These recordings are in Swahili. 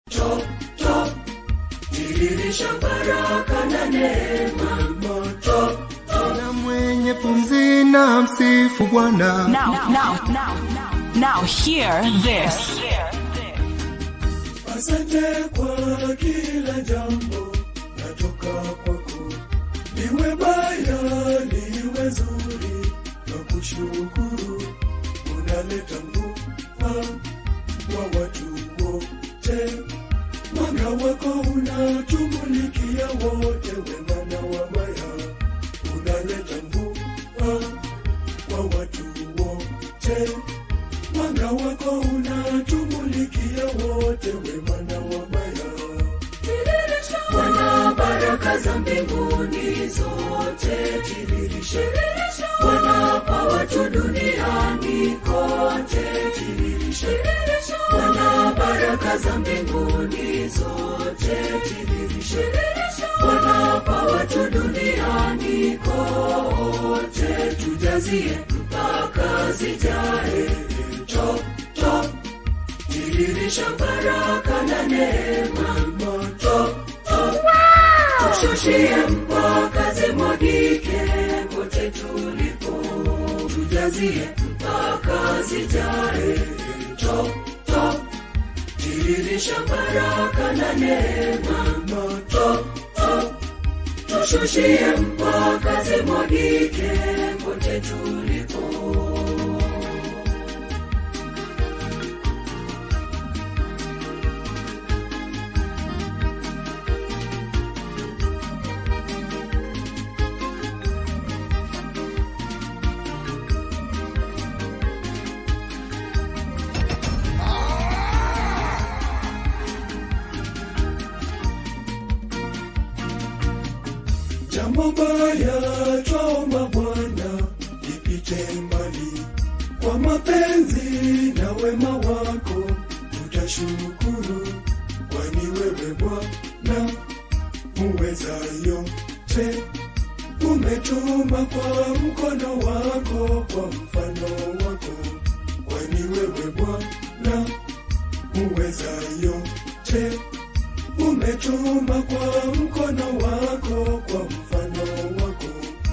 top, top, tiririsha baraka na neema top, top. na mwenye pumzi na msifu Bwana. Now, now, now, now, hear this. Asante kwa kila jambo natoka kwako, liwe baya liwe zuri, na kushukuru unaleta mvua kwa watu wote, mwanga wako unatumulikia wote, wema na wabaya unaleta mvua kwa watu wote mwanga wako unatumulikia wote, wema na wabaya. Bwana, baraka za mbinguni zote tiririshe. Bwana, kwa watu duniani kote tiririshe. Bwana, baraka za mbinguni zote tiririshe. Bwana, kwa watu duniani kote tujazie mpaka zijae top, top, tiririsha baraka na neema top, top, tushushie mpaka zimwagike kote tulipo, tujazie mpaka zijae top, top, tiririsha baraka na neema top, top, tushushie mpaka zimwagike kote tulipo. Jambo baya twaomba Bwana lipite mbali, kwa mapenzi na wema wako tutashukuru, kwani wewe Bwana muweza yote, umetuma kwa mkono wako, kwa mfano wako, kwani wewe Bwana muweza yote umetuma kwa mkono wako, kwa mfano wako.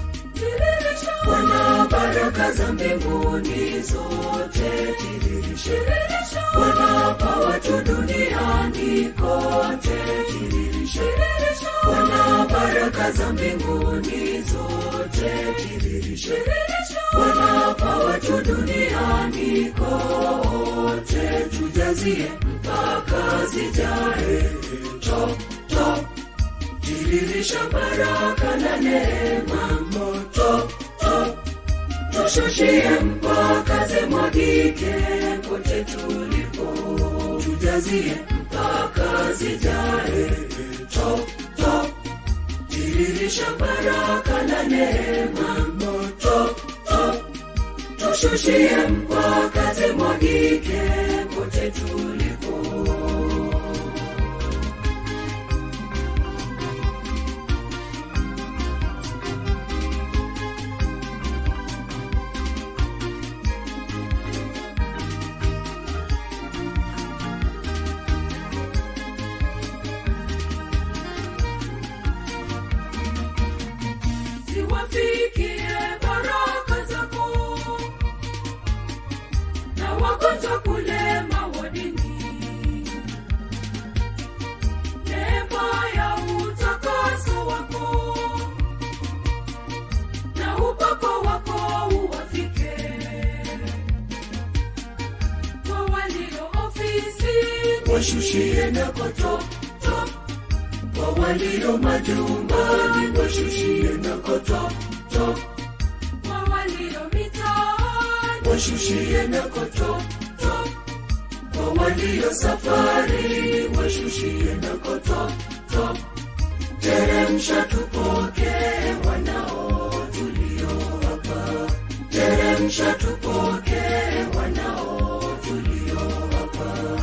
Bwana, baraka za mbinguni zote tiririshe. Bwana, kwa watu duniani kote tiririshe. Bwana, baraka za mbinguni zote tiririshe. Bwana, kwa watu duniani kote tujazie mpaka zijae top, top, tiririsha baraka na neema top, top, tushushie mpaka zimwagike kote tulipo, tujazie mpaka zijae top, top, tiririsha baraka na neema top, top, tushushie mpaka zimwagike kote tulipo. ziwafikie baraka zako na wagonjwa kule mawadini neema ya utakaso wako na upako wako uwafike kwa walio ofisi washushie nako top, top kwa walio majumbani washushie nako top, top. kwa walio mitaani washushie nako top, top. kwa walio safari washushie nako top, top. teremsha tupokee wanao tulio hapa teremsha tupokee wanao tulio hapa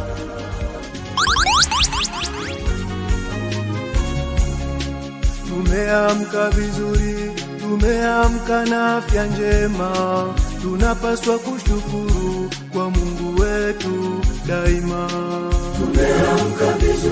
Tumeamka vizuri, tumeamka na afya njema, tunapaswa kushukuru kwa Mungu wetu daima. tumeamka vizuri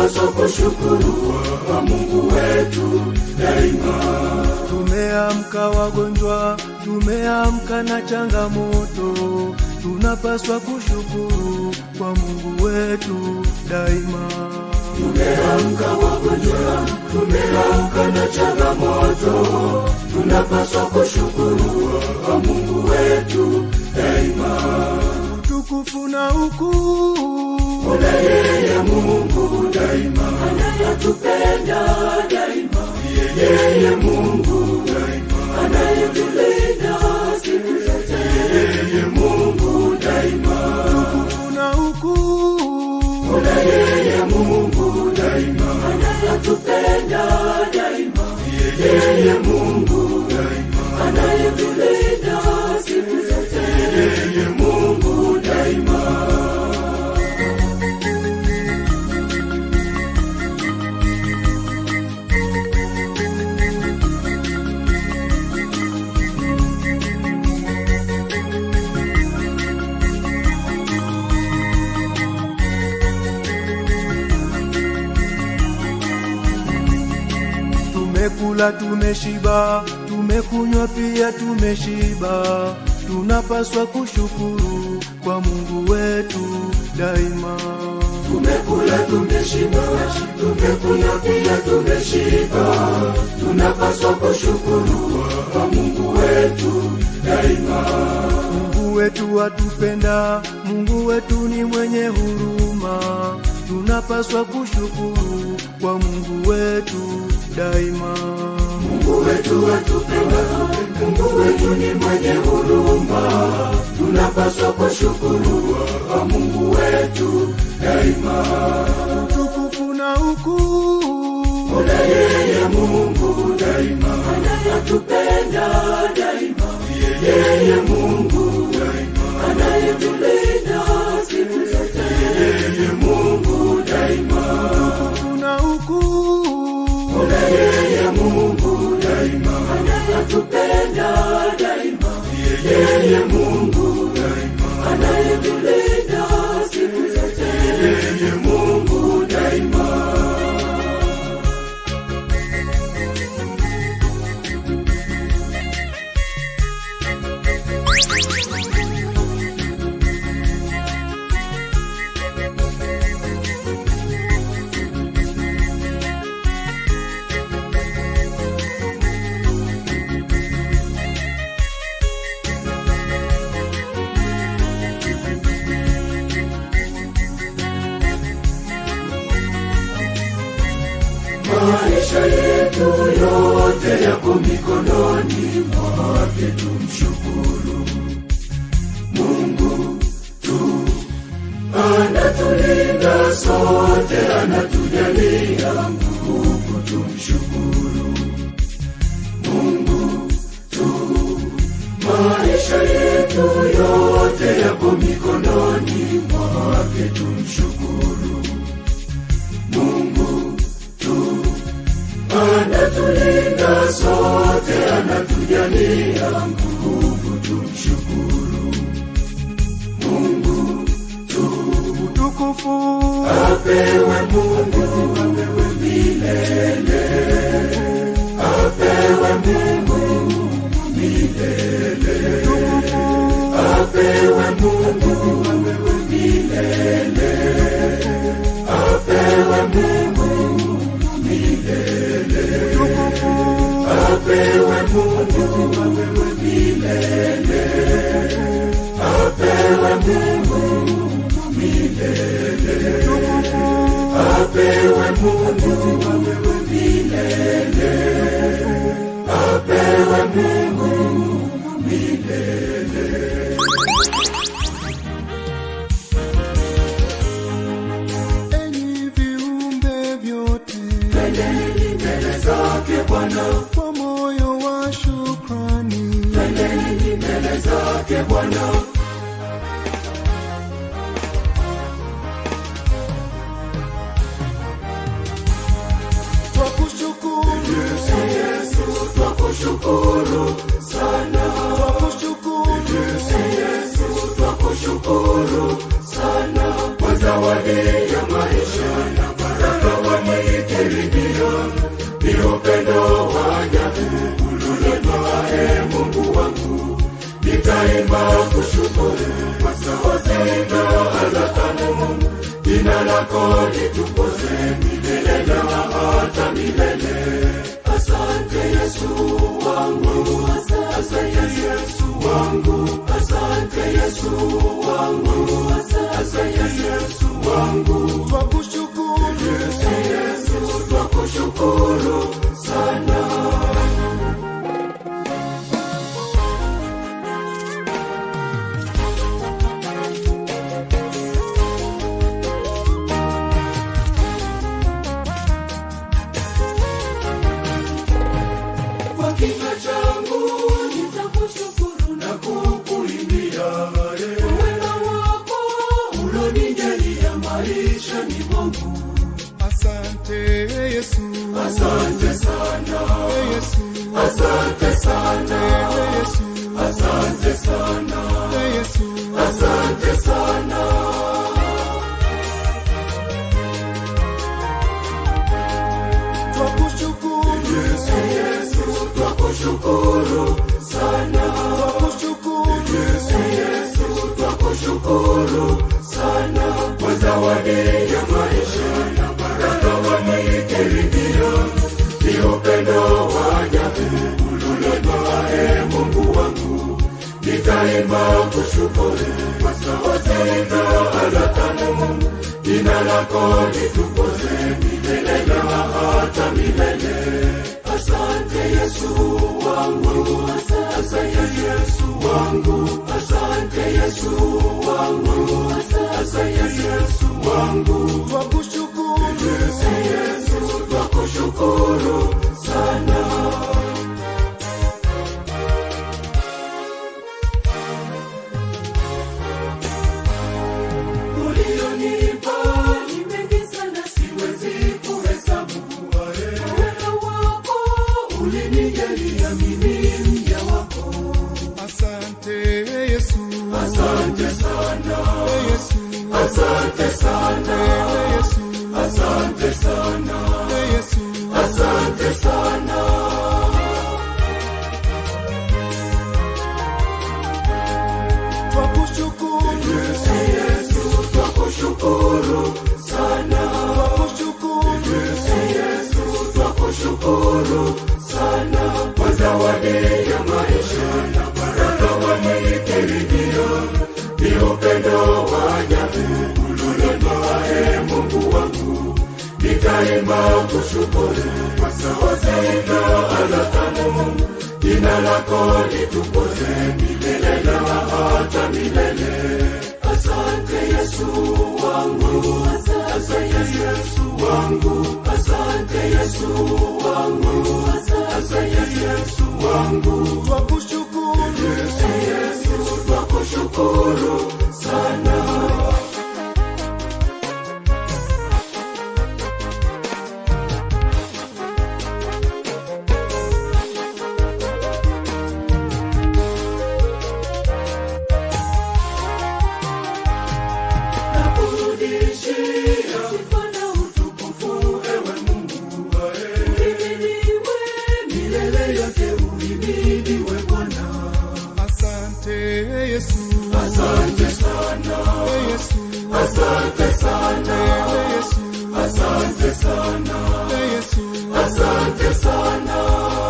tunapaswa kushukuru kwa Mungu wetu daima. Tumeamka wagonjwa, tumeamka na changamoto, tunapaswa kushukuru kwa Mungu wetu daima. Tumeamka wagonjwa, tumeamka na changamoto, tunapaswa kushukuru kwa Mungu wetu daima. Utukufu na ukuu Kuna yeye Mungu daima, anayetupenda daima, yeye Mungu daima, anayetulinda siku zote, yeye Mungu daima. utukufu na ukuu Kuna yeye Mungu daima, anayetupenda daima, yeye Mungu daima, anayetulinda siku zote, yeye Mungu daima. Tumekula tumeshiba, tumekunywa pia tumeshiba, tunapaswa kushukuru kwa Mungu wetu daima. Tumekula tumeshiba, tumekunywa pia tumeshiba, tunapaswa kushukuru kwa Mungu wetu daima. Mungu wetu atupenda, Mungu wetu ni mwenye huruma, tunapaswa kushukuru kwa Mungu wetu daima. Mungu wetu atupenda, Mungu wetu ni mwenye huruma, tunapaswa kushukuru kwa Mungu wetu daima. Utukufu na ukuu Kuna yeye Mungu daima, anayetupenda daima, yeye Mungu daima, anayetulinda siku zote, yeye Mungu daima. utukufu na ukuu Kuna yeye Mungu daima, anayetupenda daima, yeye Mungu daima, anayetulinda siku zote, yeye Mungu daima. Maisha yetu yote yako mikononi mwake, tumshukuru Mungu tu. Anatulinda sote, anatujalia nguvu, tumshukuru Mungu tu. Maisha yetu yote yako mikononi mwake, tumshukuru Mungu tu. Anatulinda sote, anatujalia nguvu, tumshukuru Mungu tu. utukufu Apewe Mungu, apewe milele, apewe Mungu milele, apewe Mungu, apewe milele, apewe Mungu milele, apewe Mungu, apewe milele, apewe Mungu milele, apewe Mungu, apewe milele, apewe Mungu milele. enyi viumbe vyote Twendeni mbele zake Bwana, kwa moyo wa shukrani twendeni mbele zake Bwana, twakushukuru Yesu twakushukuru sana, twakushukuru Yesu twakushukuru sana kwa zawadi ya maisha na baraka lako litukuze milele na hata milele. Asante Yesu wangu, asante Yesu wangu, asante Yesu wangu, asante Yesu wangu. twakushukuru Yesu, Yesu, twakushukuru sana. Kwa kinywa changu nitakushukuru na kukuimbia wema wako ulonijalia maishani mwangu. asante yesu Asante sana, yesu asante sana, yesu asante sana, yesu asante sana. twakushukuru Yesu, Yesu, twakushukuru sana. twakushukuru Yesu, Yesu, twakushukuru sana kwa zawadi ya maisha na baraka wanikirimia. Ni upendo wa ajabu ulionitoa, Mungu wangu, nitaimba kushukuru kwa sauti na ala tamu. Jina lako litukuze milele na hata milele. Asante Yesu wangu, asante Yesu wangu, asante Yesu wangu, asante Yesu wangu. twakushukuru Yesu, Yesu, twakushukuru sana. Ulionipa ni mengi sana, siwezi kuhesabu. Wema wako ulinijalia mimi mja wako. asante yesu Asante sana, yesu asante sana, yesu asante sana, yesu asante sana. twakushukuru Yesu, Yesu, twakushukuru sana. twakushukuru Yesu, Yesu, twakushukuru sana kwa zawadi ya maisha na baraka wanikirimia. Ni upendo wa ajabu ulionitoa, Mungu wangu, nitaimba kushukuru kwa sauti na ala tamu. Jina lako litukuze milele na hata milele. Asante Yesu wangu, asante Yesu wangu, asante Yesu wangu, asante Yesu wangu. twakushukuru Yesu, Yesu, twakushukuru sana. Nakurudishia sifa na utukufu, ewe Mungu. Uhimidiwe milele yote, uhimidiwe Bwana. asante yesu Asante sana, yesu asante sana, yesu asante sana, yesu asante sana.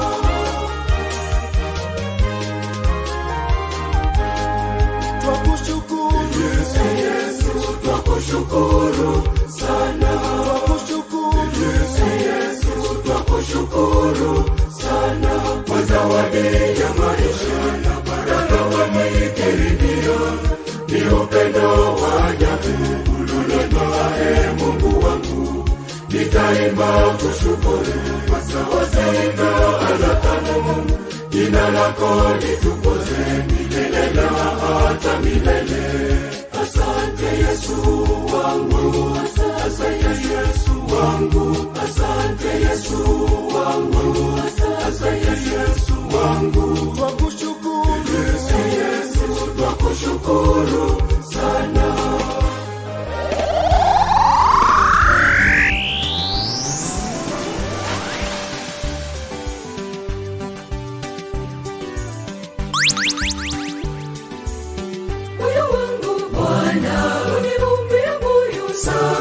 twakushukuru Yesu, Yesu, twakushukuru sana. twakushukuru Yesu, Yesu, twakushukuru sana kwa zawadi ya maisha na baraka wanikirimia. Ni upendo wa ajabu ulionitoa, Mungu wangu, nitaimba kushukuru kwa sauti na ala tamu. Jina lako litukuze milele na hata milele. Asante Yesu wangu, asante Yesu wangu, asante Yesu wangu, asante Yesu wangu. twakushukuru Yesu, Yesu, twakushukuru sana. moyo wangu Bwana uniumbie moyo safi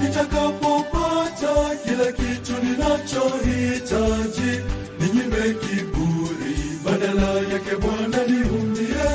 nitakapopata kila kitu ninachohitaji ninyime kiburi badala yake bwana niumbie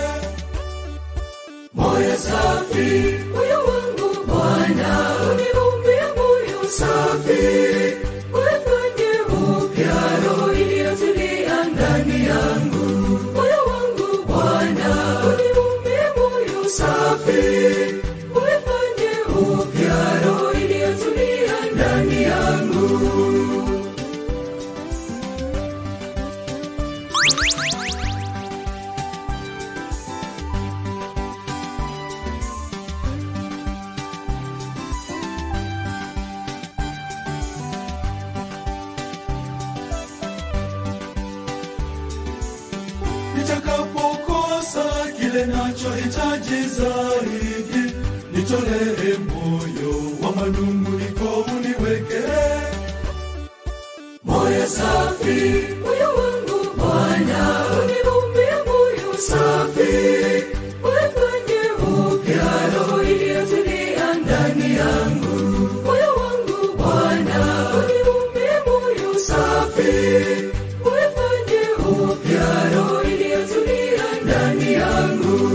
moyo safi moyo wangu Bwana, uniumbie moyo safi, uifanye upya roho iliyotulia ndani yangu. Moyo wangu Bwana, uniumbie moyo safi, uifanye upya roho iliyotulia ndani yangu. nitakapokosa kile nachohitaji zaidi nitolee moyo wa manunguniko uniweke moyo safi Moyo wangu Bwana, uniumbie moyo safi, uifanye upya roho iliyotulia ndani yangu. Moyo wangu Bwana, uniumbie moyo safi, uifanye upya roho iliyotulia ndani yangu.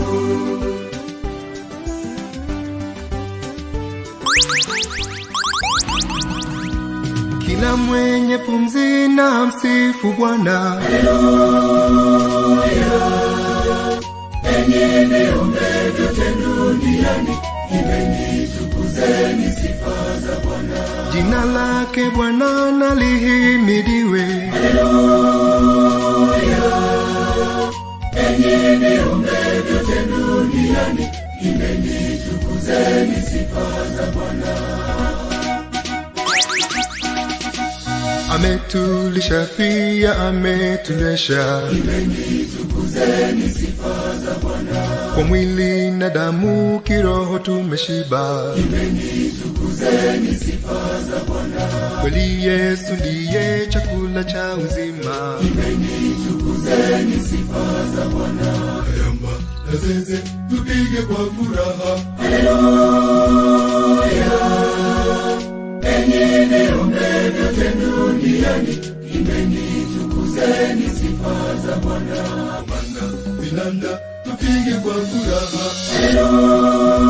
Kila mwenye pumzi na msifu Bwana. Jina lake Bwana na lihimidiwe. Ametulisha pia ametunywesha kwa mwili na damu, kiroho tumeshiba. Kweli Yesu ndiye chakula cha uzima. yamba na zeze tupige kwa furaha Bwana, vinanda tupige kwa furaha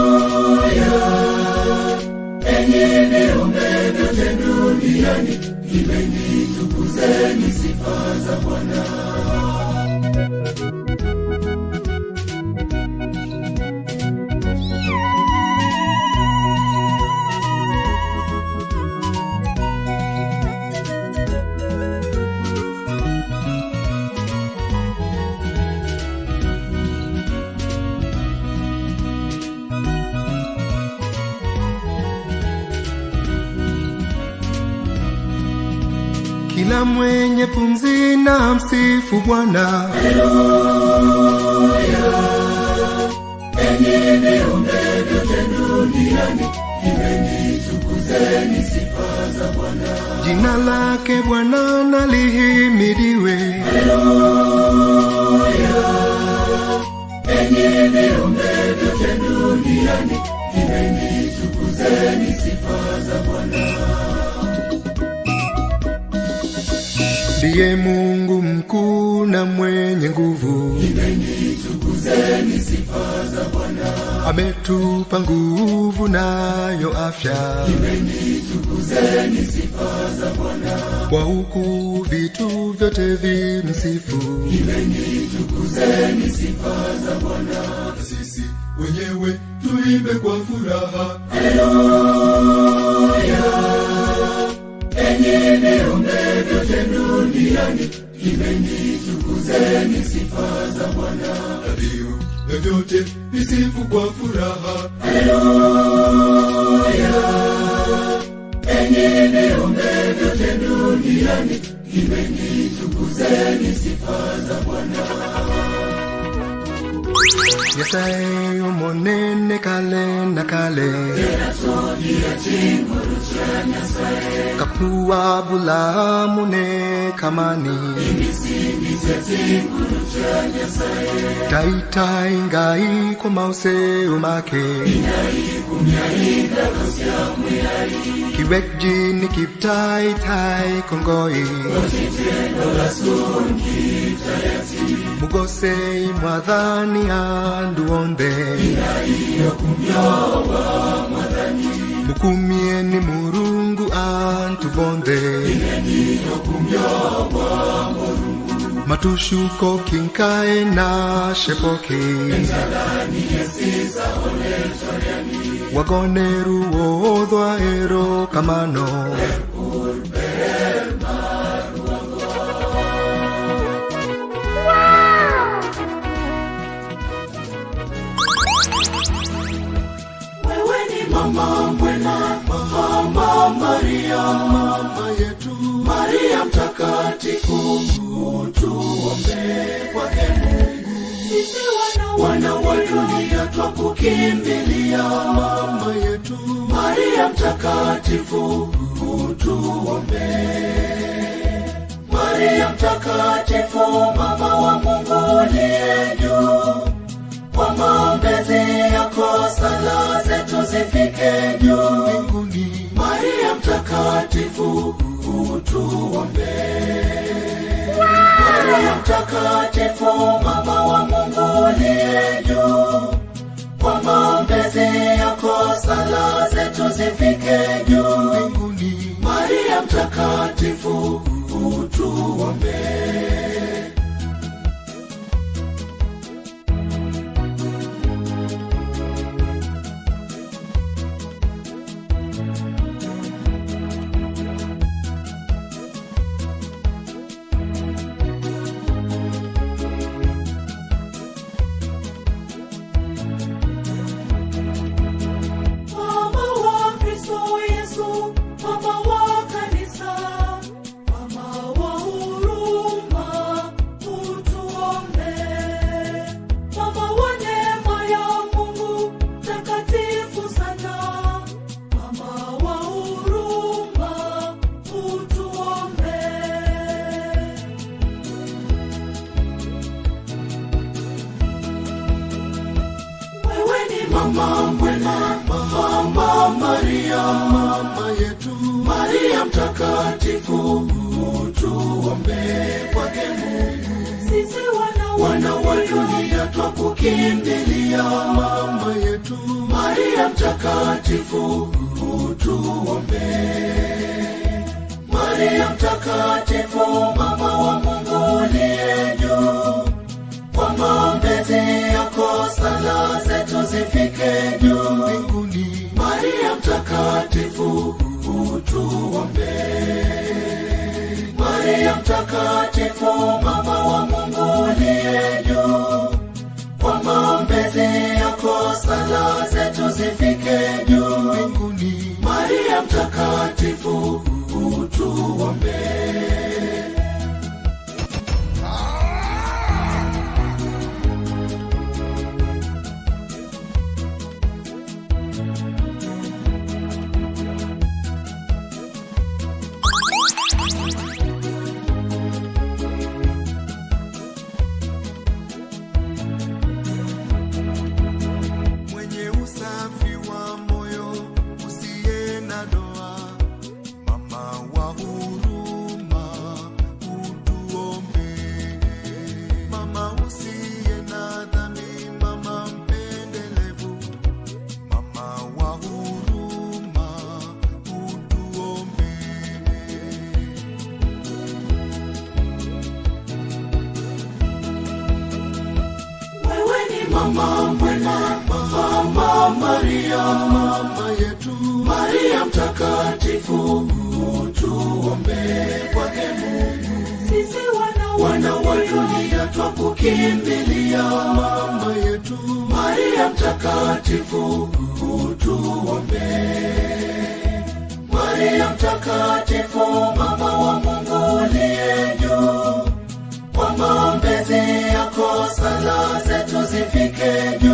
Kila mwenye pumzi na msifu Bwana. Jina lake Bwana na lihimidiwe. Ndiye Mungu mkuu na mwenye nguvu. Ametupa nguvu nayo afya. Kwa huku vitu vyote vimsifu. na sisi wenyewe tuimbe kwa furaha na viu vyovyote visifu kwa furaha nyasaye omonene kale na kale kapua bulamune kamani taitai ngai komause umake kiwekji ni kiptaitai kongoi mugosei mwadhani anduonde mukumieni murungu antubonde matushuko kinkae na shepoki wagoneru woodhwa ero kamano wewe ni mama mwema mama maria mama yetu maria mtakatifu tuombe kwake mungu sisi wana wana wa dunia twakukimbilia mama yetu maria mtakatifu tuombe maria mtakatifu mama wa mungu uliye juu kwa maombezi yako sala zetu zifike juu mbinguni maria mtakatifu utuombe maria mtakatifu mama wa mungu uliye juu kwa maombezi yako sala zetu zifike juu mbinguni maria mtakatifu utuombe Mama wa Kristo Yesu, mama wa kanisa, mama wa huruma, utuombe. Mama wa neema ya Mungu, takatifu sana, mama wa huruma, utuombe. wewe ni mama mwema mama maria mama yetu maria mtakatifu tuombe kwake mungu sisi wana wana wa dunia twakukimbilia mama yetu maria mtakatifu tuombe maria mtakatifu mama wa mungu uliye juu kwa maombezi yako sala zetu zifike juu mbinguni maria mtakatifu utuombe maria mtakatifu mama wa mungu uliye juu kwa maombezi yako sala zetu zifike juu mbinguni maria mtakatifu utuombe mwenye usafi wa moyo usiye na doa mama wa huruma utuombe mama usiye na dhambi mama mpendelevu mama wa huruma utuombe wewe ni mama mwema mama maria mama yetu maria mtakatifu tuombe kwake mungu sisi wana wana wa dunia twakukimbilia mama yetu maria mtakatifu tuombe maria mtakatifu mama wa mungu uliye juu kwa maombezi yako sala zetu zifike juu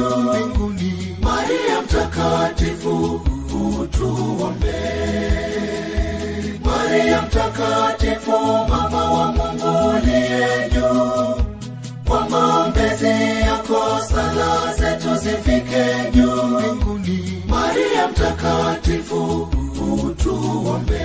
utuombe. Maria mtakatifu, mama wa Mungu uliye juu, kwa maombezi yako sala zetu zifike juu mbinguni. Maria mtakatifu, utuombe.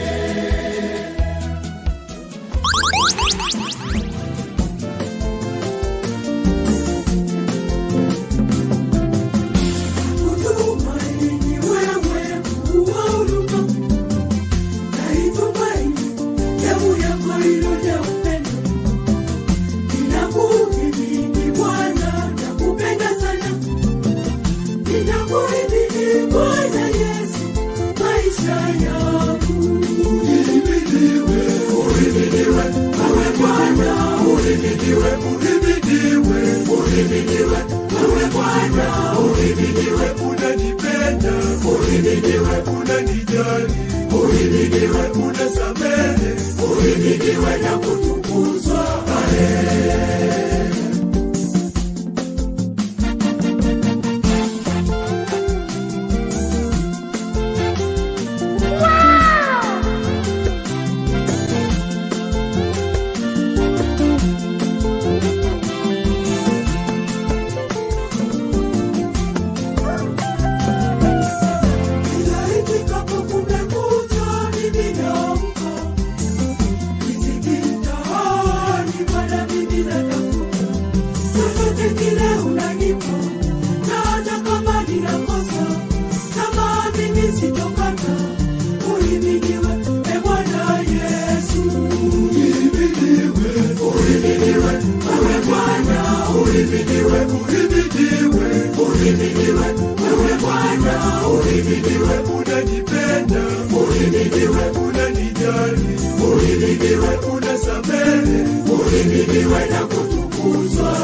Utumaini wewe, Mungu wa huruma, naitumaini damu yako iliyojaa upendo. Ninakuhimidi Bwana, nakupenda sana. Ninakuhimidi Bwana Yesu, maisha yangu. Uhimidiwe, uhimidiwe, wewe Bwana, uhimidiwe, uhimidiwe, uhimidiwe, wewe Bwana, uhimidiwe, unanipenda, uhimidiwe, unanijali, uhimidiwe, unasamehe, uhimidiwe na kutukuzwa. Kila ifikapo kumekucha, mimi naamka. Riziki mtaani, Bwana mimi natafuta. Chochote kile unanipa, na hata kama ninakosa, kama mimi sitokata. Uhimidiwe, e Bwana Yesu. Uhimidiwe, uhimidiwe, wewe Bwana. Uhimidiwe, uhimidiwe, uhimidiwe, wewe Bwana. Uhimidiwe, unanipenda. Uhimidiwe, unanijali. Uhimidiwe, unasamehe. Uhimidiwe na kutukuzwa.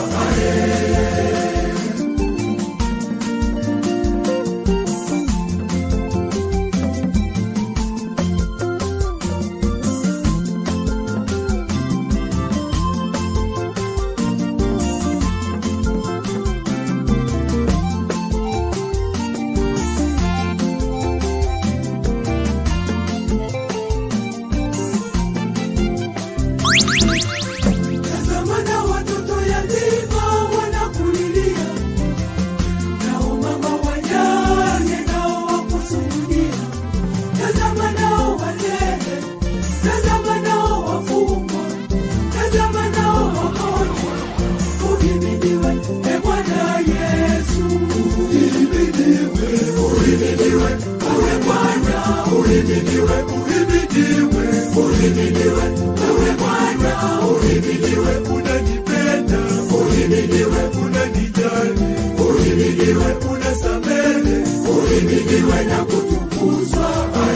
Tazama na watoto yatima wanakulilia, nao mama wajane nao wakusujudia. Tazama nao wazee, tazama nao wafungwa, tazama nao wagonjwa. Uhimidiwe, e Bwana Yesu. Uhimidiwe, uhimidiwe, wewe Bwana. Uhimidiwe, uhimidiwe, uhimidiwe, wewe Bwana. Uhimidiwe, unanipenda. Uhimidiwe, unanijali. Uhimidiwe, unasamehe. Uhimidiwe na kutukuzwa.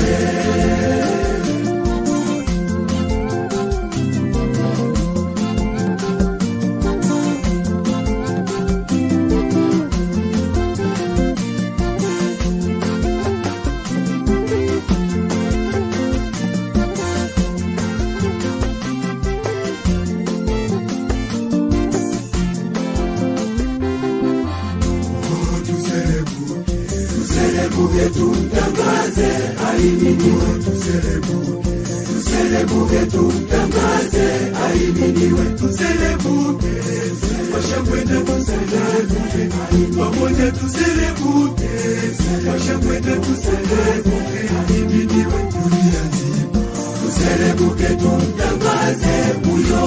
Tuserebuke tumtangaze, ahimidiwe. Tuserebuke, tuserebuke tumtangaze, ahimidiwe. Tuserebuke, kwa shangwe na tuserebuke, pamoja tuserebuke, kwa shangwe na tuserebuke, ahimidiwe dunia nzima. Tuserebuke tumtangaze huyo.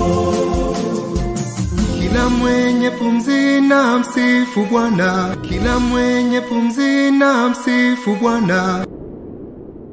Kila mwenye pumzi na msifu Bwana, kila mwenye pumzi na msifu Bwana.